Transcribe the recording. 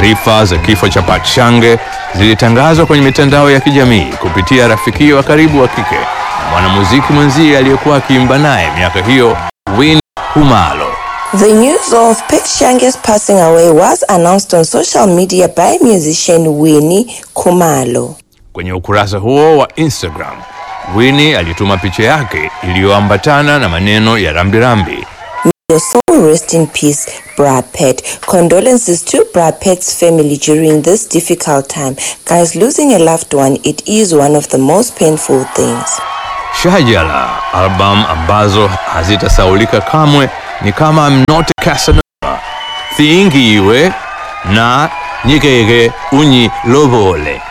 Taarifa za kifo cha Pachange zilitangazwa kwenye mitandao ya kijamii kupitia rafiki wa karibu wa kike na mwanamuziki mwenzie aliyekuwa akiimba naye miaka hiyo, Winnie Khumalo. The news of Petshange's passing away was announced on social media by musician Winnie Khumalo. Kwenye ukurasa huo wa Instagram, Winnie alituma picha yake iliyoambatana na maneno ya rambirambi. Your soul rest in peace, Brad Pitt. Condolences to Brad Pitt's family during this difficult time. Guys, losing a loved one, it is one of the most painful things. Shajala, album ambazo hazitasaulika kamwe ni kama I'm Not Casanova, Thiingiwe na Nyikeke Unyi Lobole.